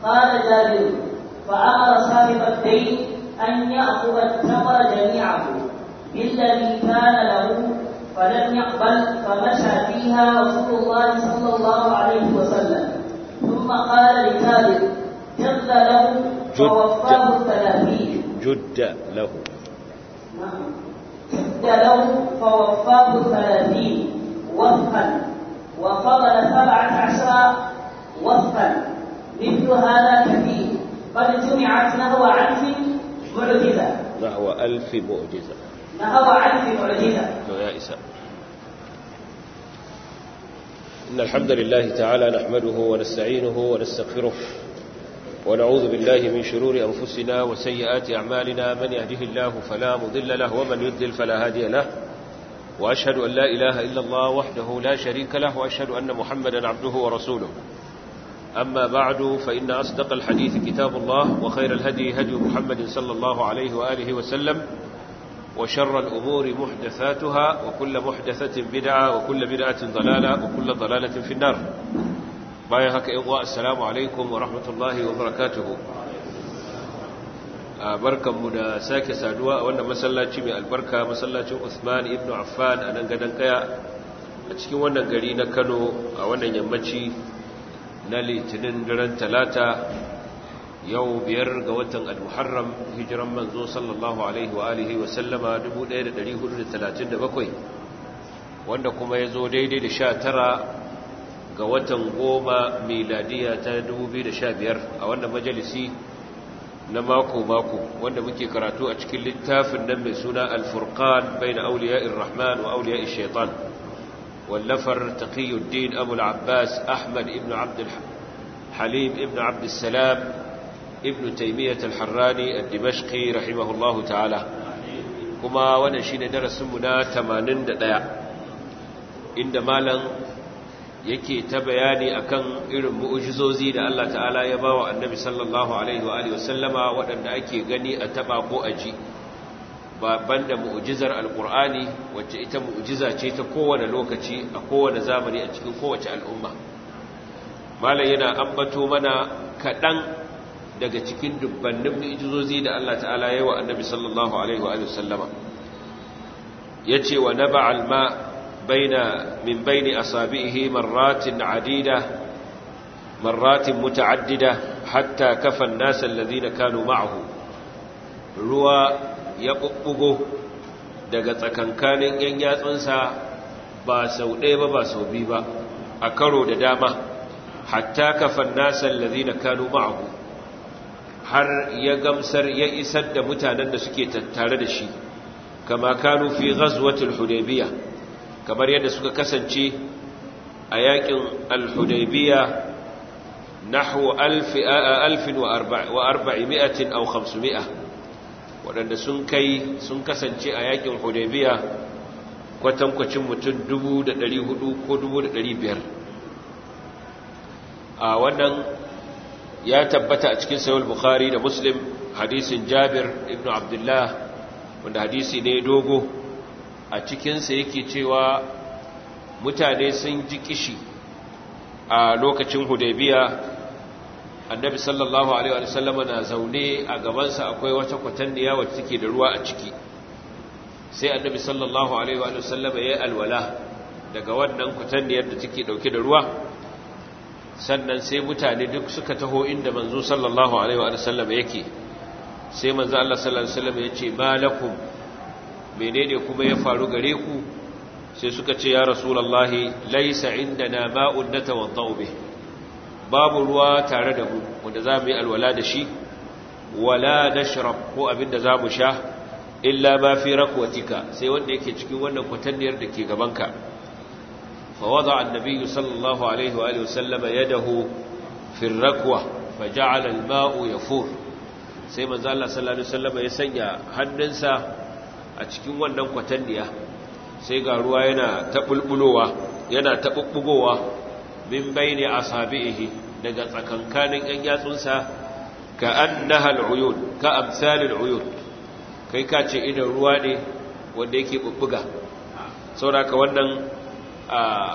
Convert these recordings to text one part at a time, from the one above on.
قال جابر فأمر صاحب الدين أن يأخذ التمر جميعه بالذي كان له فلم يقبل فمشى فيها رسول الله صلى الله عليه وسلم ثم قال لجابر جد له فوفاه الثلاثين جد له جد له فوفاه الثلاثين وفقا وفضل سبعة عشر وفقا مثل هذا كثير قد جمعت نهو عنف معجزة نحو ألف معجزة نهو عنف معجزة لو يا إساء إن الحمد لله تعالى نحمده ونستعينه ونستغفره ونعوذ بالله من شرور أنفسنا وسيئات أعمالنا من يهده الله فلا مضل له ومن يضلل فلا هادي له وأشهد أن لا إله إلا الله وحده لا شريك له وأشهد أن محمدا عبده ورسوله أما بعد فإن أصدق الحديث كتاب الله وخير الهدي هدي محمد صلى الله عليه وآله وسلم وشر الأمور محدثاتها وكل محدثة بدعة وكل بدعة ضلالة وكل ضلالة في النار بايا هكا إغواء السلام عليكم ورحمة الله وبركاته barkan mu da sake saduwa a wannan masallaci mai albarka masallacin Uthman ibn Affan a nan gadan kaya a cikin wannan gari na Kano a wannan yammaci na litinin daren talata yau biyar ga watan al-muharram hijiran manzo sallallahu alaihi wa alihi wa sallama 1437 wanda kuma ya zo daidai da sha tara ga watan goma miladiya ta 2015 a wannan majalisi na mako-mako wanda muke karatu a cikin littafin nan mai suna al-furqan bai na auliya'ir rahman wa auliya'ir shaitan واللفر تقي الدين أبو العباس أحمد ابن عبد الحليم ابن عبد السلام ابن تيمية الحراني الدمشقي رحمه الله تعالى كما ونشين درس منا تمانين دقاء إن مالا yake ta bayani akan irin mu'ujizozi da Allah ta'ala ya bawa annabi sallallahu alaihi wa alihi wasallama waɗanda ake gani a taba ko aji babban da mu'ujizar alkur'ani wacce ita mu'ujiza ce ta kowane lokaci a kowane zamani a cikin kowace al'umma malam yana ambato mana kaɗan daga cikin dubbannin mu'ujizozi da Allah ta'ala ya yi wa annabi sallallahu alaihi wa sallama ya ce wa na ba'alma baina min baini asabihi marratin adida marratin muta'addida hatta kafan nasa alladhina kanu ma'ahu ruwa ya ɓuɓɓugo daga tsakankanin ‘yan yatsunsa ba sau ɗaya ba ba sau biyu ba a karo da dama hatta kafan nasan lazina kanu ma'ahu har ya gamsar ya isar da mutanen da suke tattare da shi kama kanu fi ghazwatul hudaybiya kamar yadda suka kasance a yakin al-hudaybiya nahwu alfin wa arba'imi'atin aw khamsumi'a waɗanda sun kai sun kasance a yakin hudaybiya kwatankwacin mutum 400 ko 500 a wannan ya tabbata a cikin sayar bukhari da muslim hadisin jabir ibn abdullah wanda hadisi ne dogo a cikinsa yake cewa mutane sun ji kishi a lokacin hudaybiya annabi sallallahu alaihi wa sallama na zaune a gabansa akwai wata kwatanniya wacce take da ruwa a ciki sai annabi sallallahu alaihi wa sallama ya alwala daga wannan kwatanniyar da take dauke da ruwa sannan sai mutane duk suka taho inda manzo sallallahu alaihi wa sallama yake sai manzo Allah sallallahu alaihi wa sallama yace malakum menene kuma ya faru gare ku sai suka ce ya rasulullahi laysa indana ma'un natawaddau bihi babu ruwa tare da mu wanda za mu yi alwala da shi wala nashrab ko abin da za mu sha illa ma fi rakwatika sai wanda yake cikin wannan kwatanniyar da ke gabanka fa wada annabi sallallahu alaihi wa alihi wasallam yadahu fi rakwa fa ja'ala al-ma'u yafur sai manzo Allah sallallahu alaihi wasallam ya sanya hannunsa a cikin wannan kwatanniya sai ga ruwa yana ta bulbulowa yana ta bubbugowa min bayni asabihi daga tsakankanin yan yatsunsa ka annaha al'uyun ka amsalil uyun kai ka ce idan ruwa ne wanda yake bubbuga saboda wannan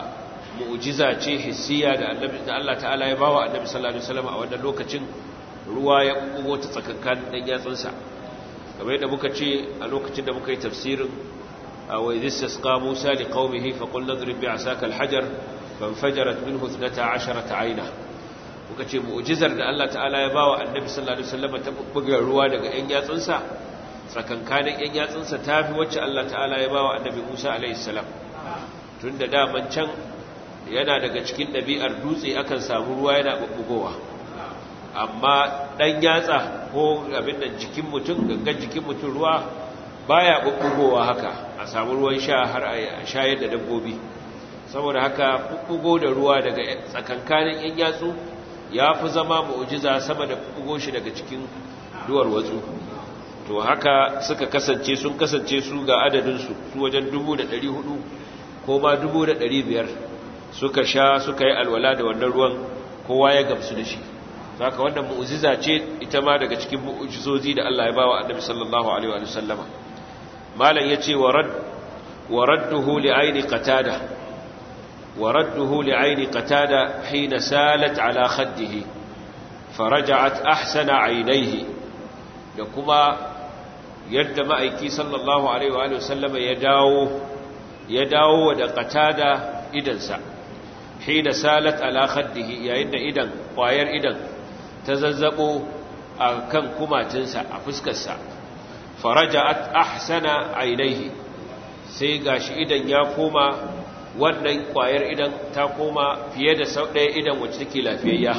mu'jiza ce hissiya da annabi da Allah ta'ala ya bawa annabi sallallahu alaihi wasallam a wannan lokacin ruwa ya bugo ta tsakankan dan yatsunsa kamar yadda muka ce a lokacin da muka yi tafsirin wa idh istasqa Musa liqaumihi fa qul nadrib bi'asaka al-hajar fanfajarat minhu 12 ayna muka ce mu'jizar da Allah ta'ala ya bawa annabi sallallahu alaihi wasallam ta buga ruwa daga yan yatsunsa tsakankanin yan yatsunsa tafi wacce Allah ta'ala ya bawa annabi Musa alaihi salam tunda daman can yana daga cikin ɗabi'ar dutse akan samu ruwa yana bubbugowa amma ɗan yatsa ko abin da jikin mutum gangan jikin mutum ruwa baya bubbugowa haka a samu ruwan sha har a shayar da dabbobi saboda haka bubbugo da ruwa daga tsakankanin yan yatsu ya fi zama mu'jiza sama da bubbugo shi daga cikin duwar watsu to haka suka kasance sun kasance su ga adadinsu su wajen 1400 ko ma 1500 suka sha suka yi alwala da wannan ruwan kowa ya gamsu da shi haka wannan mu'jiza ce ita ma daga cikin mu'jizozi da Allah ya bawa Annabi sallallahu alaihi wa sallama malam yace warad waradduhu li'aini qatada waradduhu li'aini qatada hina salat ala khaddihi faraja'at ahsana aynayhi da kuma yadda ma'aiki sallallahu alaihi wa sallama ya dawo ya dawo da qatada idansa hina salat ala khaddihi yayin da idan kwayar idan ta zazzabo a kan kumatinsa a fuskarsa faraja'at ahsana ainihi sai gashi idan ya koma wannan kwayar idan ta koma fiye da sau ɗaya idan wacce take lafiyayya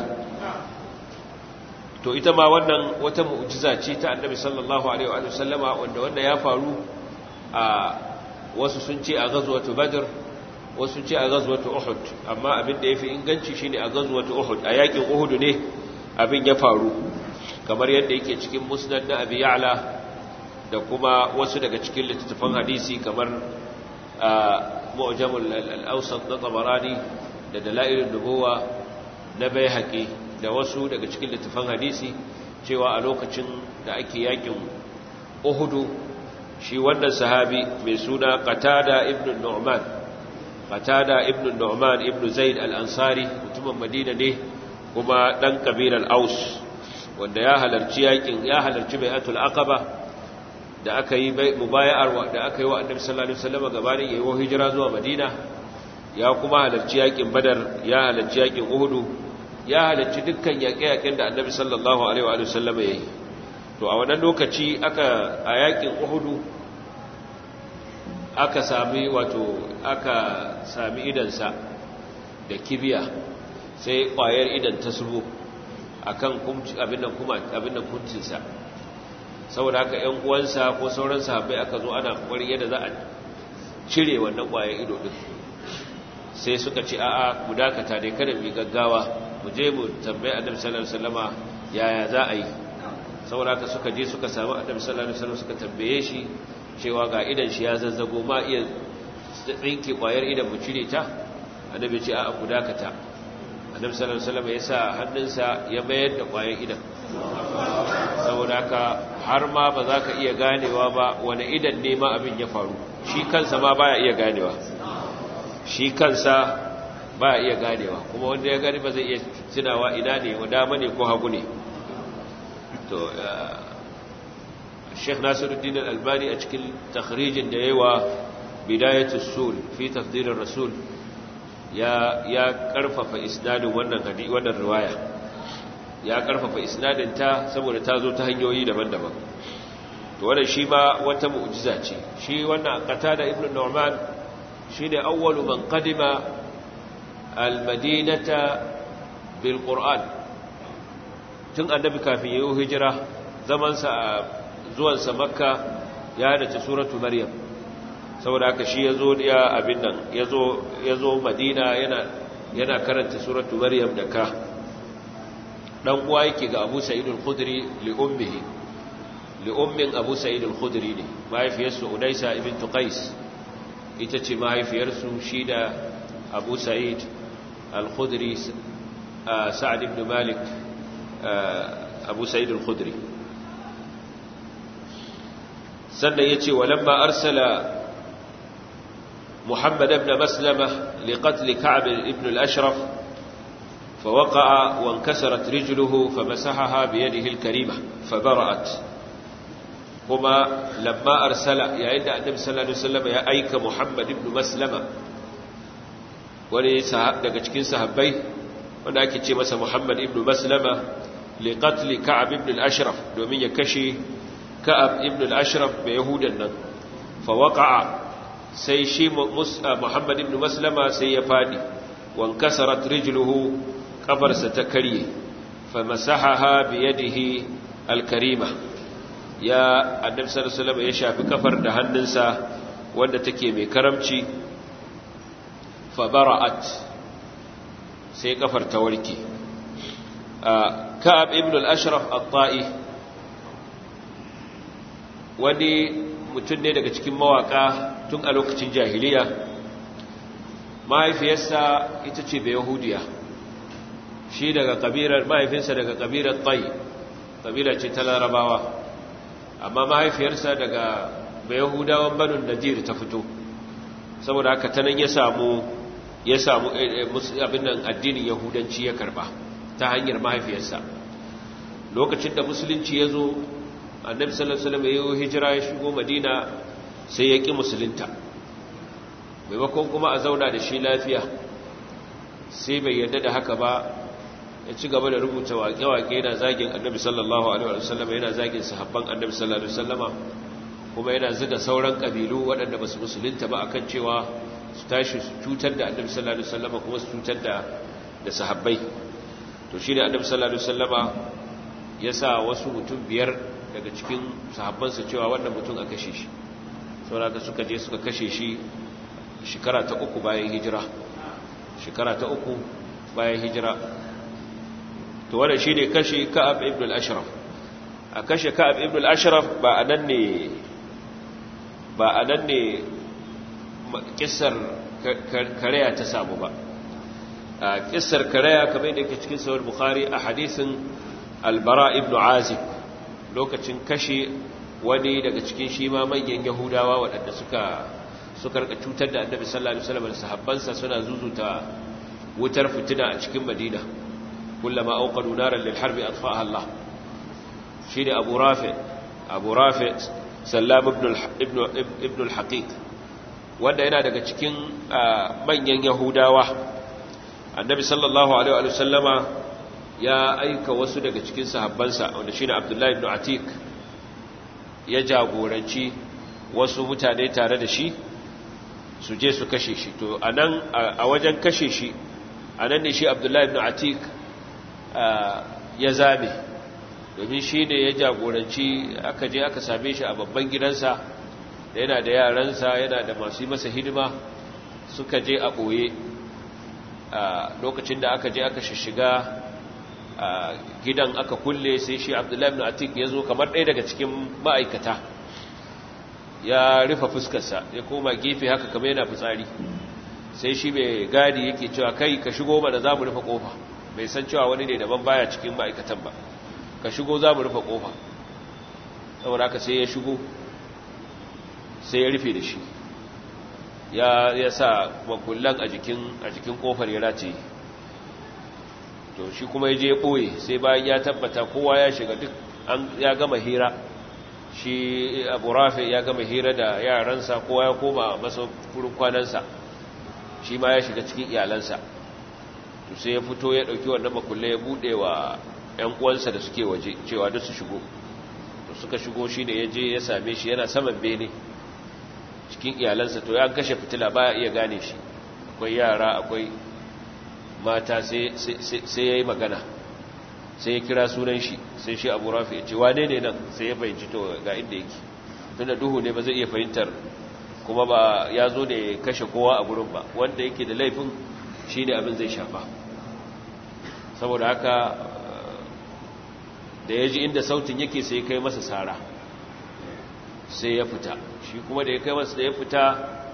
to ita ma wannan wata mu'jiza ce ta annabi sallallahu alaihi wa sallama wanda wanda ya faru a wasu sun ce a ghazwatu badr wasu ce a ghazwatu uhud amma abin da yafi inganci shine a ghazwatu uhud a yakin uhud ne abin ya faru kamar yadda yake cikin musnad na abi ya'la da kuma wasu daga cikin littattafan hadisi kamar mu'jamul al-awsat na tabarani da dalailun nubuwa na baihaqi da wasu daga cikin littattafan hadisi cewa a lokacin da ake yakin uhudu shi wannan sahabi mai suna qatada ibn nu'man qatada ibn nu'man ibn zaid al-ansari mutumin madina ne kuma dan kabilar aus wanda ya halarci yakin ya halarci bai'atul aqaba da aka yi mubaya'ar da aka yi wa annabi sallallahu alaihi wasallam gabanin yayin hijira zuwa madina ya kuma halarci yakin badar ya halarci yakin uhudu ya halarci dukkan yaƙe-yaƙen da annabi sallallahu alaihi wa sallam ya yi to a wannan lokaci aka a yakin uhudu aka sami wato aka sami idansa da kibiya sai ƙwayar idan ta subo akan abin nan kuma abin nan kuncinsa saboda haka ƴan uwansa ko sauran sahabbai aka zo ana kokarin yadda za a cire wannan ƙwayar ido din sai suka ce a'a mu dakata dai kada mu gaggawa mu je mu tambaye annabi sallallahu alaihi wasallama yaya za a yi saboda haka suka je suka samu annabi sallallahu alaihi wasallam suka tambaye shi cewa ga idan shi ya zazzago ma iya tsinke kwayar idan mu cire ta annabi ce a ku dakata annabi sallallahu alaihi wasallam ya sa hannunsa ya mayar da kwayar idan saboda haka har ma ba za ka iya ganewa ba wani idan ne ma abin ya faru shi kansa ma baya iya ganewa shi kansa ba iya ganewa kuma wanda ya gani ba zai iya tunawa ina ne wa dama ne ko hagu ne to Sheikh Nasiruddin Al-Albani a cikin takhrijin da yayi wa Bidayatus Sul fi tafdirir Rasul ya ya karfafa isnadin wannan hadisi wannan riwaya ya karfafa isnadin ta saboda ta zo ta hanyoyi daban-daban to wannan shi ma wata mu'jiza ce shi wannan Qatada ibn Nu'man shine awwalu man qadima al-Madinata bil Qur'an tun annabi kafin yayin hijira zaman sa zuwansa makka ya dace suratu maryam saboda haka shi yazo ya abin nan yazo yazo madina yana yana karanta suratu maryam da ka dan uwa yake ga Abu Sa'id al-Khudri li ummihi li ummin Abu Sa'id al-Khudri ne mahaifiyarsa Unaysa ibn Qais ita ce mahaifiyarsu shi da Abu Sa'id al-Khudri Sa'ad ibn Malik Abu Sa'id al-Khudri sannan ya ce walamma arsala محمد بن مسلمة لقتل كعب بن الأشرف فوقع وانكسرت رجله فمسحها بيده الكريمة فبرأت هما لما أرسل يا إن النبي صلى الله عليه وسلم يا أيك محمد بن مسلمة wani daga cikin sahabbai wanda ake ce masa Muhammad ibn Maslama li qatl Ka'ab ibn al-Ashraf domin ya kashe Ka'ab ibn al-Ashraf bai Yahudan nan fa waqa'a sai shi Muhammad ibn Maslama sai ya fadi wan kasarat rijluhu kafarsa ta karye fa masahaha bi yadihi al-karima ya annabi sallallahu alaihi wasallam ya shafi kafar da hannunsa wanda take mai karamci fabara'at sai kafar ta warke ka'ab ibn al-ashraf at-ta'i wani mutum ne daga cikin mawaka tun a lokacin jahiliya mahaifiyarsa ita ce bai yahudiya shi daga kabilar mahaifinsa daga kabilar ta'i kabila ce ta larabawa amma mahaifiyarsa daga bai yahudawan banin nadir ta fito saboda haka ta nan ya samu ya samu abin nan addinin yahudanci ya karba ta hanyar mahaifiyarsa lokacin da musulunci ya zo annabi sallallahu alaihi wasallam ya yi hijira ya shigo madina sai ya ki musulunta maimakon kuma a zauna da shi lafiya sai bai yarda da haka ba ya ci gaba da rubuta waƙe-waƙe yana zagin annabi sallallahu alaihi wasallam yana zagin sahabban annabi sallallahu alaihi wasallama kuma yana zuga sauran ƙabilu waɗanda ba su musulunta ba akan cewa su tashi su cutar da annabi sallallahu alaihi wasallama kuma su cutar da da sahabbai to shi ne annabi sallallahu alaihi wasallama ya sa wasu mutum biyar daga cikin sahabbansa cewa wannan mutum a kashe shi saboda suka je suka kashe shi shekara ta uku bayan hijira shekara ta uku bayan hijira to wannan shi ne kashe ka'ab ibn al-ashraf a kashe ka'ab ibn al-ashraf ba a nan ne ba a nan ne kissar karaya ta samu ba a kissar karaya kamar yadda yake cikin sahih bukhari a hadisin albara ibn azib lokacin kashe wani daga cikin shi ma manyan yahudawa waɗanda suka suka rika cutar da annabi sallallahu alaihi wasallam da sahabbansa suna zuzuta wutar fitina a cikin madina kullama auqadu naran lil harbi atfa'aha Allah shi ne abu rafi abu rafi sallam ibn ibn al-haqiq wanda yana daga cikin manyan yahudawa annabi sallallahu alaihi wa sallama ya aika wasu daga cikin sahabbansa wanda shine abdullahi ibn atik ya jagoranci wasu mutane tare da shi su je su kashe shi to anan a wajen kashe shi anan ne shi abdullahi ibn atik ya zame domin shi ne ya jagoranci aka je aka same shi a babban gidansa da yana da yaransa yana da masu yi masa hidima suka je a ɓoye lokacin da aka je aka shishiga gidan aka kulle sai shi abdullahi ibn atik ya zo kamar ɗaya daga cikin ma'aikata ya rufe fuskarsa ya koma gefe haka kamar yana fitsari sai shi mai gadi yake cewa kai ka shigo mana za mu rufe ƙofa bai san cewa wani ne daban baya cikin ma'aikatan ba ka shigo za mu rufe ƙofa saboda haka sai ya shigo sai ya rufe da shi ya sa makullan a jikin ƙofar ya rataye to shi kuma ya je ya ɓoye sai bayan ya tabbata kowa ya shiga duk ya gama hira shi abu rafi ya gama hira da yaransa kowa ya koma masa furin kwanansa shi ma ya shiga cikin iyalansa to sai ya fito ya ɗauki wannan makulle ya buɗe wa 'yan uwansa da suke waje cewa duk su shigo to suka shigo shi ne ya je ya same shi yana saman bene cikin iyalansa to ya kashe fitila baya iya gane shi akwai yara akwai mata sai ya yi magana sai ya kira sunan shi sai shi abu rafi ya ce wane ne nan sai ya fahimci to ga inda yake tunda duhu ne ba zai iya fahimtar kuma ba ya zo da ya kashe kowa a gurin ba wanda yake da laifin shi ne abin zai shafa saboda haka da ya ji inda sautin yake sai ya kai masa sara sai ya fita shi kuma da ya kai masa da ya fita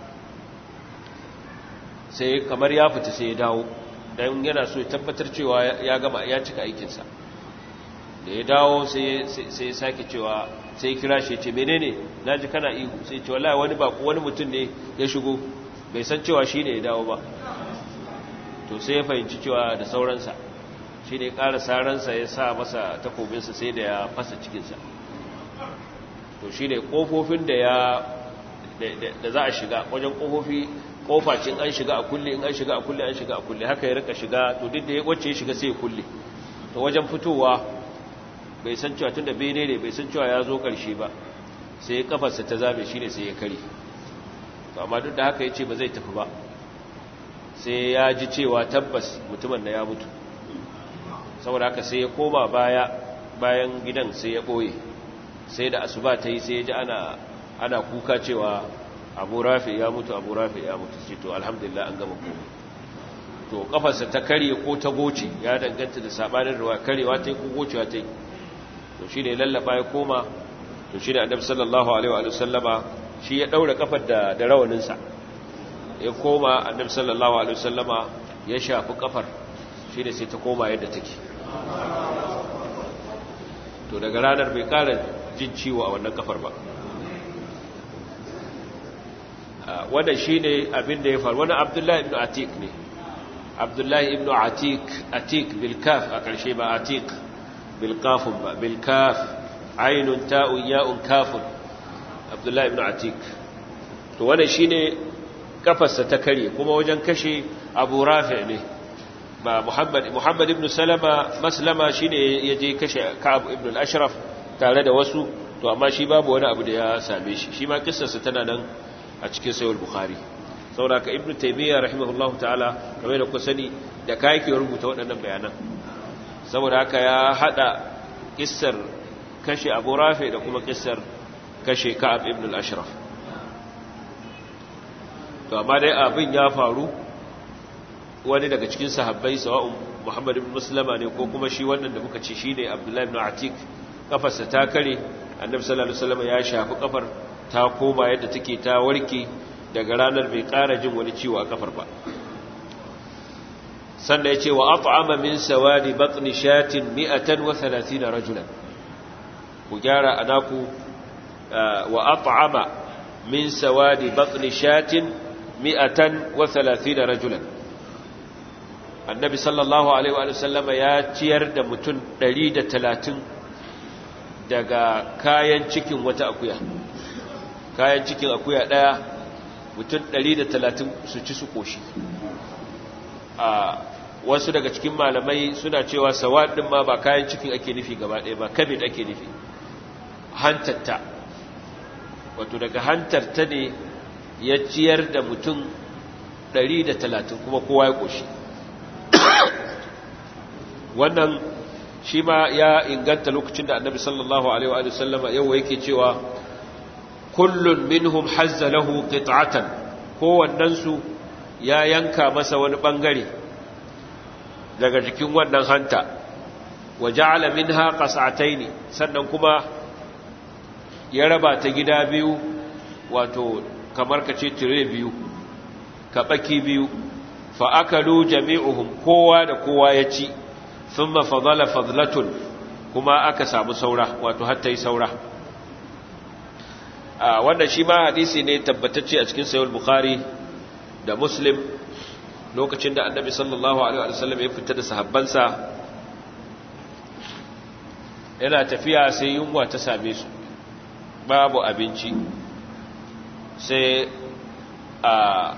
sai kamar ya fita sai ya dawo don yana so ya tabbatar cewa ya gama ya cika aikinsa da ya dawo sai ya sake cewa sai kira shi ce menene na ji kana ihu sai ce wallahi wani baku wani mutum ne ya shigo bai san cewa shi ne ya dawo ba to sai ya fahimci cewa da sauransa shi ne ƙara saransa ya sa masa takobinsa sai da ya fasa cikinsa to shi ne ƙofofin da ya da za a shiga wajen ƙofofi ƙofacin an shiga a kulle in an shiga a kulle an shiga a kulle haka ya rika shiga to duk da ya wacce ya shiga sai ya kulle to wajen fitowa bai san cewa tun da bene ne bai san cewa ya zo ƙarshe ba sai ya kafarsa ta zame shi ne sai ya kare to amma duk da haka ya ce ba zai tafi ba sai ya ji cewa tabbas mutumin da ya mutu saboda haka sai ya koma baya bayan gidan sai ya ɓoye sai da asuba ta yi sai ya ji ana ana kuka cewa abu rafi ya mutu abu rafi ya mutu ce to alhamdulillah an gama komai to kafarsa ta karye ko ta goce ya danganta da sabanin ruwa karewa ta yi ko gocewa ta yi to shi ne lallaba ya koma to shi ne annabi sallallahu alaihi wa sallama shi ya daura kafar da da rawaninsa ya koma annabi sallallahu alaihi wa sallama ya shafi kafar shi ne sai ta koma yadda take to daga ranar bai kara jin ciwo a wannan kafar ba wanda shi ne abin da ya faru wani abdullahi ibn atik ne abdullahi ibn atik atik bilkaf a ƙarshe ba atik bilkafun ba bilkaf ainun ta'un ya'un kafun abdullahi ibn atik to wanda shi ne kafarsa ta karye kuma wajen kashe abu rafi ne ba muhammad muhammad ibn salama maslama shi ne ya je kashe ka'ab ibn al-ashraf tare da wasu to amma shi babu wani abu da ya same shi shi ma kissarsa tana nan a cikin sayar bukhari saboda ka ibnu taymiya rahimahullahu ta'ala kamar da ku sani da kai ke rubuta waɗannan bayanan saboda haka ya hada kissar kashe abu rafi da kuma kissar kashe ka'ab ibn al-ashraf to amma dai abin ya faru wani daga cikin sahabbai sawa'un muhammad ibn muslima ne ko kuma shi wannan da muka ce shine abdullahi ibn atik kafarsa ta kare annabi sallallahu alaihi wasallam ya shafi kafar ta koma yadda take ta warke daga ranar bai ƙara jin wani ciwo a kafar ba sannan ya ce wa at'ama min sawadi batni shatin 130 rajulan ku gyara anaku wa at'ama min sawadi batni shatin 130 rajulan annabi sallallahu alaihi wa sallama ya ciyar da mutum 130 daga kayan cikin wata akuya kayan cikin akuya daya mutum 130 su ci su koshi a wasu daga cikin malamai suna cewa sawad din ma ba kayan cikin ake nufi gaba ɗaya ba kabid ake nufi hantarta wato daga hantarta ne ya ciyar da mutum 130 kuma kowa ya koshi wannan shi ma ya inganta lokacin da annabi sallallahu alaihi wa sallama yau yake cewa kullun minhum hazza lahu qit'atan kowannen su ya yanka masa wani bangare daga jikin wannan hanta wa ja'ala minha qas'atayn sannan kuma ya raba ta gida biyu wato kamar kace tire biyu kabaki biyu fa akalu jami'uhum kowa da kowa ya ci thumma fadala fadlatun kuma aka samu saura wato hatta yi saura a wannan shi ma hadisi ne tabbatacce a cikin sayul bukhari da muslim lokacin da annabi sallallahu alaihi wasallam ya fita da sahabbansa yana tafiya sai yunwa ta same su babu abinci sai a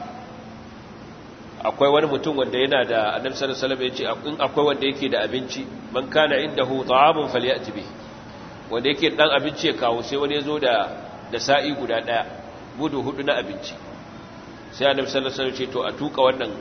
akwai wani mutum wanda yana da annabi sallallahu alaihi wasallam ya ce in akwai wanda yake da abinci man kana indahu ta'amun falyati bi wanda yake dan abinci ya kawo sai wani ya zo da da sa'i guda ɗaya gudu hudu na abinci sai annabi sallallahu alaihi wasallam ce to a tuka wannan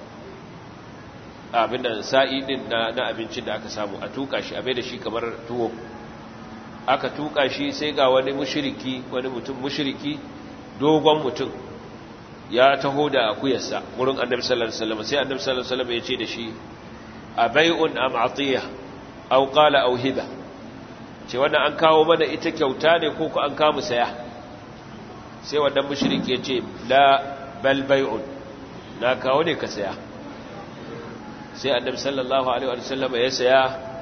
abin da sa'i din na na abincin da aka samu a tuka shi a bai da shi kamar tuwo aka tuka shi sai ga wani mushriki wani mutum mushriki dogon mutum ya taho da akuyarsa wurin annabi sallallahu alaihi wasallam sai annabi sallallahu alaihi wasallam ya ce da shi abai'un am atiya aw qala aw hiba ce wannan an kawo mana ita kyauta ne ko ku an kawo saya sai wannan mushriki ya ce la bal bai'un na kawo ne ka saya sai annabi sallallahu alaihi wa sallam ya saya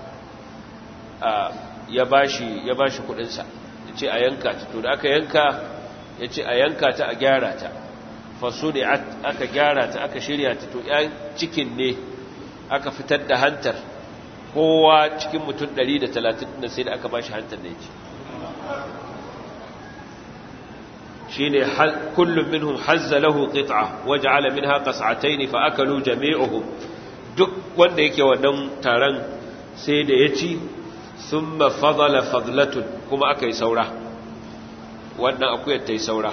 ya bashi ya bashi kudin sa yace a yanka ta to da aka yanka yace a yanka ta a gyara ta fasudi'at aka gyara ta aka shirya ta to yan cikin ne aka fitar da hantar kowa cikin mutum 130 da sai da aka bashi hantar da yake shine kullum minhum hazza lahu qit'a waj'ala minha qas'atayn fa akalu jami'uhum duk wanda yake wannan taron sai da ya ci thumma fadala fadlatun kuma aka yi saura wannan akuyar ta yi saura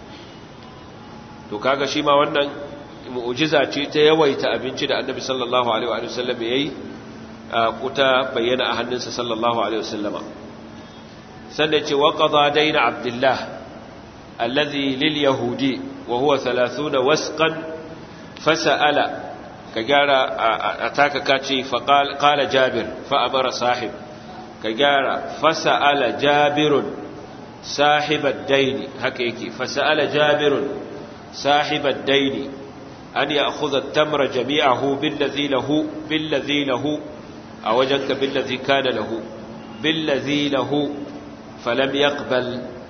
to kaga shi ma wannan mu'jiza ce ta yawaita abinci da annabi sallallahu alaihi wa sallam yayi kuta bayyana a hannunsa sallallahu alaihi wa sallama sannan ce wa qada dayna abdullah alladhi lil yahudi wa huwa 30 wasqan fasala ka gyara ataka kace fa qala jabir fa amara sahib ka gyara fasala jabirun sahib ad-dayn haka yake fasala jabirun sahib ad-dayn an ya'khudha at-tamra jami'ahu billadhi lahu billadhi lahu awajaka billadhi kana lahu billadhi lahu falam yaqbal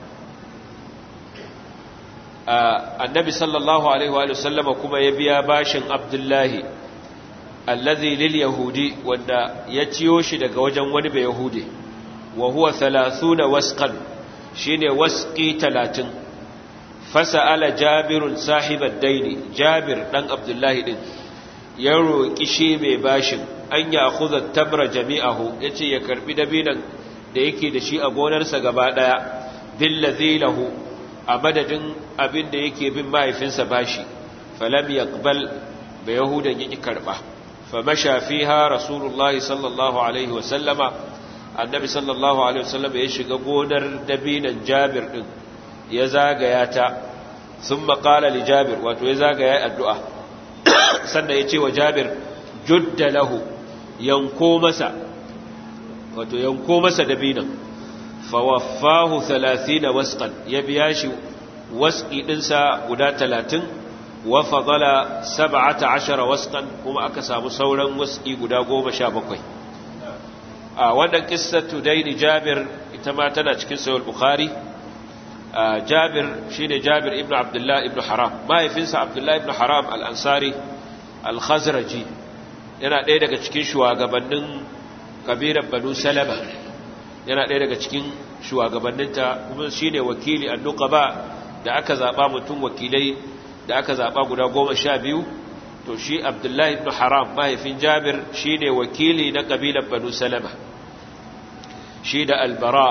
annabi sallallahu alaihi wa sallama kuma ya biya bashin abdullahi allazi lil yahudi wanda ya ciyo shi daga wajen wani bai yahudi wa huwa 30 wasqan shine wasqi 30 fasala jabirun sahibad daini jabir dan abdullahi din ya roki shi mai bashin an ya akhudha tabra jami'ahu yace ya karbi dabinan da yake da shi a gonarsa gaba daya billazi lahu a madadin abin da yake bin mahaifinsa bashi falam yaqbal ba yahudan yaki karba fa masha fiha rasulullahi sallallahu alaihi wa sallama annabi sallallahu alaihi wa sallama ya shiga gonar dabinan jabir din ya zagaya ta thumma qala li jabir wato ya zagaya addu'a sannan ya ce wa jabir judda lahu yanko masa wato yanko masa dabinan fawaffahu 30 wasqan ya biya shi wasqi dinsa guda 30 wa fadala 17 wasqan kuma aka samu sauran wasqi guda 17 a wannan qissatu daini Jabir ita ma tana cikin sahih bukhari Jabir shine Jabir ibn Abdullah ibn Haram mahaifinsa Abdullah ibn Haram al-Ansari al-Khazraji yana ɗaya daga cikin shugabannin kabilar Banu Salama yana ɗaya daga cikin shugabanninta kuma shi ne wakili a ba da aka zaɓa mutum wakilai da aka zaɓa guda goma sha biyu to shi abdullahi ibn haram mahaifin jabir shi ne wakili na ƙabilan banu salama shi da albara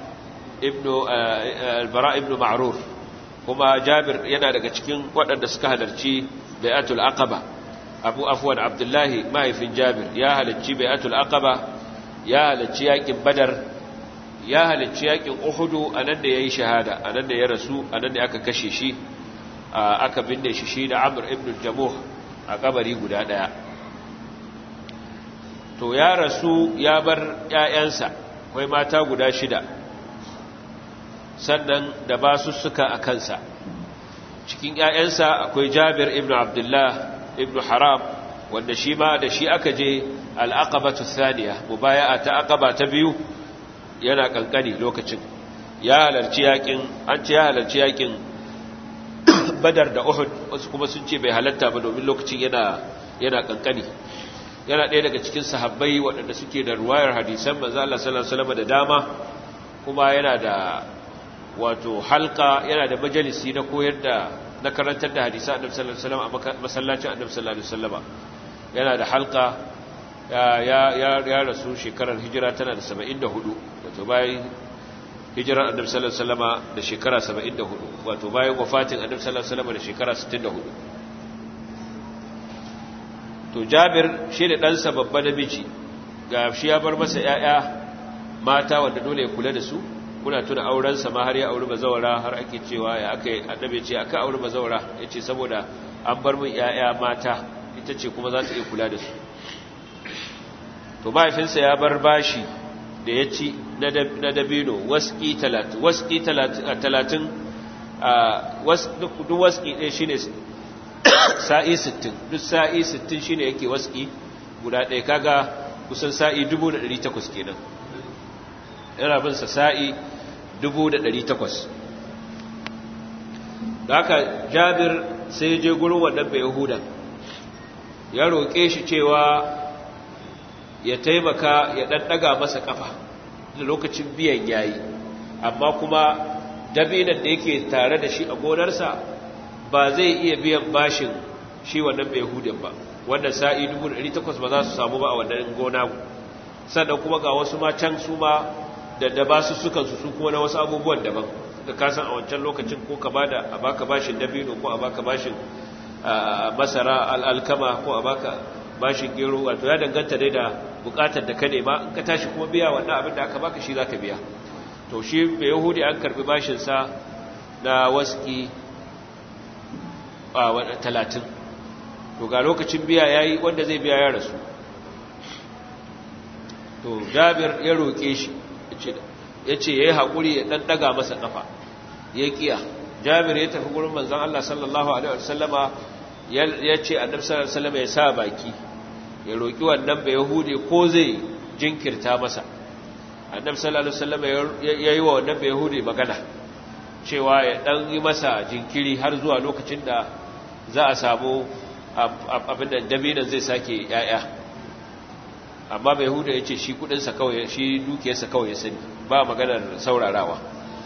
ibn ma'rur kuma jabir yana daga cikin waɗanda suka halarci bai'atul aqaba abu afwan abdullahi mahaifin jabir ya halarci bai'atul aqaba ya halarci yakin badar ya halicci yakin uhudu a nan da ya yi shahada a nan da ya rasu a nan da aka kashe shi aka binne shi shi da amur ibn jamuh a kabari guda daya to ya rasu ya bar ‘ya'yansa akwai mata guda shida sannan da ba su suka a kansa cikin ‘ya'yansa akwai jabir ibn abdullah ibn haram wanda shi ma da shi aka je al'aqabatu thaniya mubaya'a ta aqaba ta biyu yana kankani lokacin ya halarci yakin an ce ya halarci yakin badar da uhud wasu kuma sun ce bai halatta ba domin lokacin yana yana kankani yana ɗaya daga cikin sahabbai waɗanda suke da ruwayar hadisan manzo Allah sallallahu alaihi wasallam da dama kuma yana da wato halka yana da majalisi na koyar da na karantar da hadisan annabi sallallahu alaihi wasallam a masallacin annabi sallallahu alaihi wasallam yana da halka ya rasu shekarar hijira tana da 74 wato bayan hijirar annabi sallallahu alaihi wasallam da shekara 74 wato bayan wafatin annabi sallallahu alaihi wasallam da shekara 64 to Jabir shi da ɗansa babba namiji ga shi ya bar masa ƴaƴa mata wanda dole ya kula da su kuna tuna auren sa ma har ya auri bazawara har ake cewa ya aka annabi ce aka auri bazawara yace saboda an bar min ƴaƴa mata ita ce kuma za ta iya kula da su to mahaifinsa ya bar bashi da ya ci na dabino waski talatin waski talatin duk waski ɗaya shi ne sa'i sittin duk sa'i sittin shi ne yake waski guda ɗaya kaga kusan sa'i dubu da ɗari takwas kenan yana binsa sa'i dubu da ɗari takwas da haka jabir sai ya je gurin wannan bai yahudan ya roƙe shi cewa ya taimaka ya ɗanɗaga masa ƙafa da lokacin biyan yayi amma kuma dabinan da yake tare da shi a gonarsa ba zai iya biyan bashin shi wannan bai hudun ba wannan sa'i 1800 ba za su samu ba a wannan gona sannan kuma ga wasu ma can su ma da da ba su sukan su su kuma na wasu abubuwan daban da kasan a wancan lokacin ko ka bada a baka bashin dabino ko a baka bashin masara al'alkama ko a baka bashin gero wato ya danganta dai da bukatar da ka nema in ka tashi kuma biya wannan abin da aka baka shi zaka biya to shi bai yahudi an karbi bashin sa na waski a talatin to ga lokacin biya yayi wanda zai biya ya rasu to jabir ya roke shi yace yayi hakuri ya dan daga masa kafa ya kiya jabir ya tafi gurin manzon Allah sallallahu alaihi wasallama ya ce annabi sallallahu alaihi wasallama ya sa baki ya roki wannan bai yahudi ko zai jinkirta masa annabi sallallahu alaihi wasallama ya yi wa wannan bai yahudi magana cewa ya dan yi masa jinkiri har zuwa lokacin da za a samu abin da dabinan zai sake yaya amma bai yahudi ya ce shi kudinsa kawai shi dukiyarsa kawai ya sani ba maganar saurarawa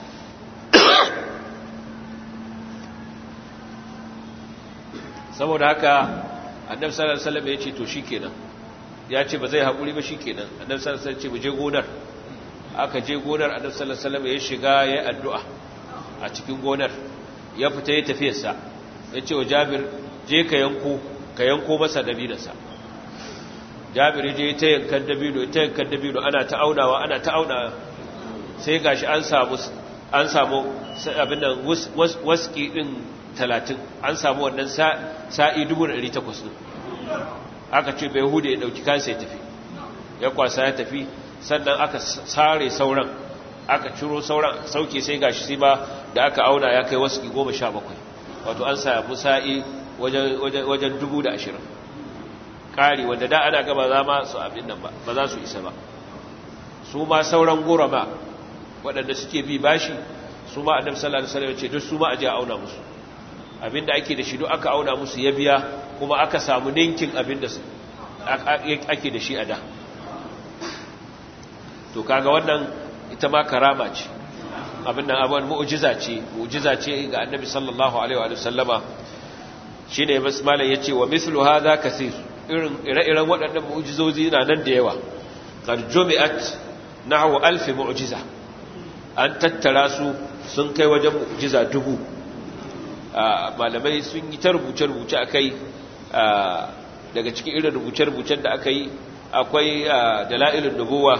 saboda haka annabi sallallahu alaihi wasallam ya ce to shikenan ya ce ba zai haƙuri ba shikenan annabi sallallahu alaihi wasallam ce mu je gonar aka je gonar annabi sallallahu alaihi wasallam ya shiga ya addu'a a cikin gonar ya fita ya tafi sa ya ce wa Jabir je ka yanko ka yanko masa dabinansa Jabir ya je ta yankan dabino ta yankan dabino ana ta aunawa ana ta auna sai gashi an samu an samu abin nan waski din talatin an samu wannan sa'i dubu da ɗari takwas ɗin aka ce bai hudu ya ɗauki kansa ya tafi ya kwasa ya tafi sannan aka sare sauran aka ciro sauran sauke sai gashi sai ba da aka auna ya kai wasu goma sha bakwai wato an samu sa'i wajen dubu da ashirin ƙari wanda da ana gaba za ma su abin nan ba ba za su isa ba su ma sauran gora ba waɗanda suke bi bashi su ma annabi sallallahu alaihi wasallam ya ce duk su ma aje a auna musu abinda ake da shi duk aka auna musu ya biya kuma aka samu ninkin abinda ake da shi a da to kaga wannan ita ma karama ce abin nan abin mu'jiza ce mu'jiza ce ga annabi sallallahu alaihi wa sallama shine basmala yace wa mithlu hadha kaseer irin ire-iren waɗannan mu'jizozi na nan da yawa qad jumi'at nahwu alf mu'jiza an tattara su sun kai wajen mu'jiza dubu malamai sun yi ta rubuce-rubuce a kai daga cikin irin rubuce-rubucen da aka yi akwai dala'ilin nubuwa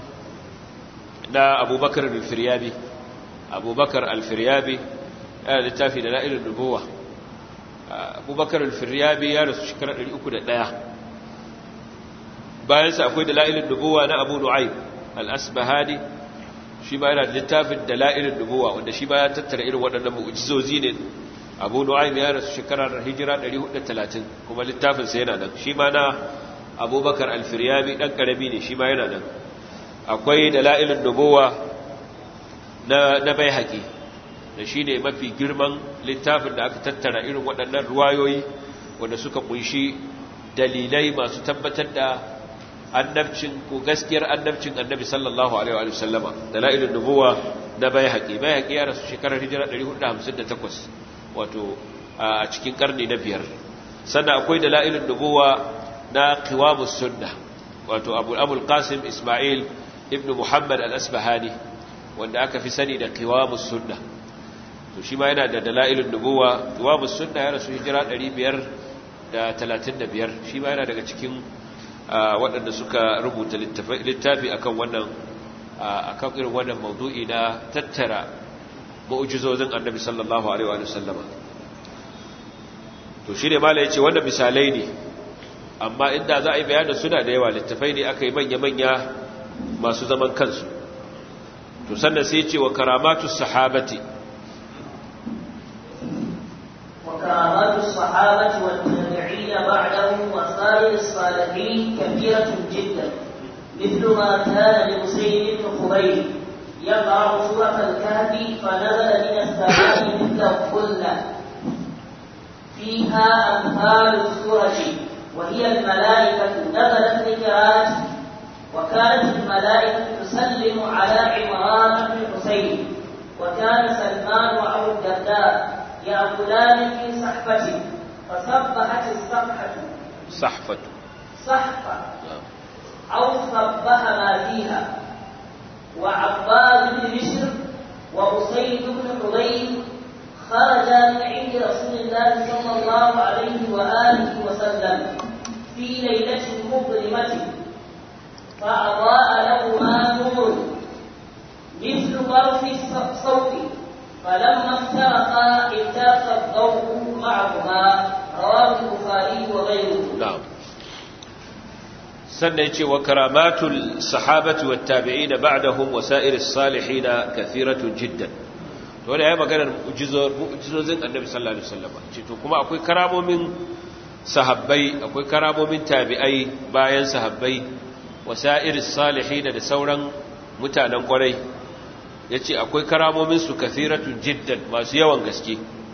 na abubakar alfiryabi abubakar alfiryabi yana littafi dala'ilin nubuwa abubakar alfiryabi ya rasu shekarar 301 bayansa akwai dala'ilin nubuwa na abu nu'aib al-asbahani shi ba yana littafin dala'ilin nubuwa wanda shi ba ya tattara irin waɗannan mu'jizozi ne abu nu'aym ya rasu shekarar hijira 430 kuma littafinsa yana nan shi ma na abubakar alfiryami ɗan ƙarami ne shi ma yana nan akwai dala'ilin nubuwa na, na bai haƙi da shi ne mafi girman littafin da aka tattara irin waɗannan ruwayoyi wanda suka kunshi dalilai masu tabbatar da annabcin ko gaskiyar annabcin annabi sallallahu alaihi wa sallama dala'ilin nubuwa na bai haƙi bai haƙi ya rasu shekarar hijira 458 wato a cikin karni na biyar sannan akwai dala'ilin nubuwa na qiwamus sunna wato abu abul qasim isma'il ibnu muhammad al-asbahani wanda aka fi sani da qiwamus sunna to shi ma yana da dala'ilin nubuwa qiwamus sunna ya rasu hijira 535 shi ma yana daga cikin waɗanda suka rubuta littafi akan wannan akan irin wannan maudu'i na tattara mu'jizozin annabi sallallahu alaihi wa sallama to shine mala yace wannan misalai ne amma inda za a yi bayanin suna da yawa littafai ne aka yi manya-manya masu zaman kansu to sannan sai yace wa karamatus sahabati wa karamatus sahabati wat tabi'in ba'dahum wa sa'ir as-salihin kathiratun jiddan مثل ما كان لمسيد بن خبيب يقرأ سورة الكهف فنزل من السماء مثل الظلة فيها أمثال السورة وهي الملائكة نزلت لقراءته وكانت الملائكة تسلم على عمران بن حسين وكان سلمان وأبو الدرداء يأكلان في صحفة فصبحت الصفحة صحفة صحفة أو صبح ما فيها وعباد بن بشر وأسيد بن حضير خرجا من عند رسول الله صلى الله عليه وآله وسلم في ليلة مظلمة فأضاء لهما نور مثل طرف الصوت فلما افترقا افترق الضوء معهما رواه البخاري وغيره na'am sannan yace wa karamatul sahabati wat tabi'in ba'dahum wa sa'iris salihin kathiratun jiddan to da yayi maganar mu'jizozin annabi sallallahu alaihi wasallam ce to kuma akwai karamomin sahabbai akwai karamomin tabi'ai bayan sahabbai wa sa'iris salihin da sauran mutanen kwarai yace akwai karamomin su kathiratun jiddan masu yawan gaske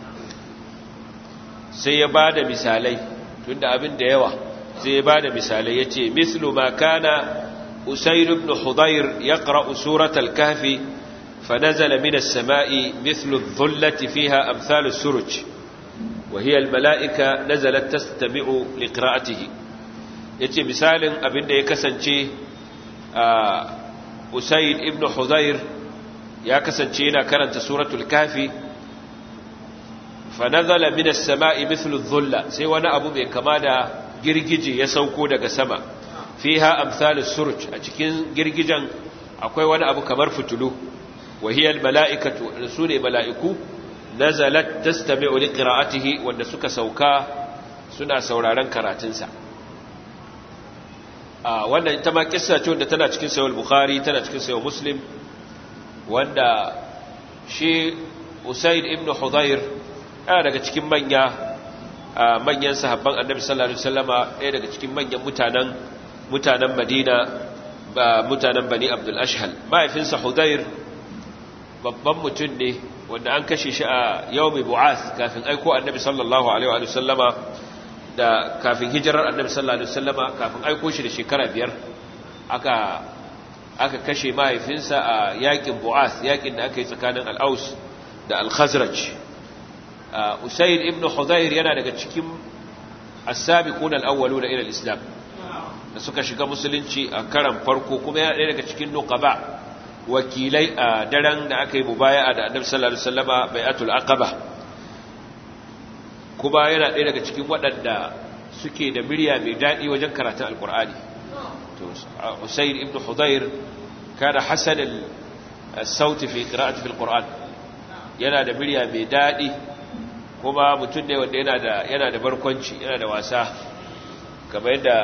sai ya bada misalai tunda abin da yawa sai ya bada misalai yace mislu ma kana usayr ibn hudayr yaqra surat al-kahf fanazala min as-sama'i mithlu adh-dhullati fiha amthal as-suruj wa hiya al-mala'ika nazalat tastami'u liqira'atihi yace misalin abin da ya kasance usayr ibn hudayr ya kasance yana karanta suratul kahfi fanazala min as-sama'i mithlu adh-dhulla sai wani abu mai kama da girgije ya sauko daga sama fiha amsal as-surj a cikin girgijen akwai wani abu kamar fitulu wa hiya al-mala'ikatu rasuli mala'iku nazalat tastami'u liqira'atihi wanda suka sauka suna sauraron karatunsa a wannan ita ma kissa ce wanda tana cikin sahih bukhari tana cikin sahih muslim wanda shi usaid ibn hudayr yana daga cikin manya manyan sahabban annabi sallallahu alaihi wasallama ɗaya daga cikin manyan mutanen mutanen Madina ba mutanen Bani Abdul Ashhal mahaifinsa Hudayr babban mutum ne wanda an kashe shi a yawmi bu'ath kafin aiko annabi sallallahu alaihi wasallama da kafin hijirar annabi sallallahu alaihi wasallama kafin aiko shi da shekara biyar aka aka kashe mahaifinsa a yakin bu'ath yakin da aka yi tsakanin al-Aus da al-Khazraj Usaid ibn Hudayr yana daga cikin as-sabiqun al-awwaluna ila al-islam da suka shiga musulunci a karan farko kuma yana ɗaya daga cikin nuqaba wakilai a daren da aka yi mubaya'a da Annabi sallallahu alaihi wasallama bai'atul aqaba kuma yana ɗaya daga cikin waɗanda suke da murya mai daɗi wajen karatun alqur'ani to Usaid ibn Hudayr kana hasan al-sawt fi qira'ati fi al-qur'an yana da murya mai daɗi kuma mutum ne wanda yana da yana da barkwanci yana da wasa kamar yadda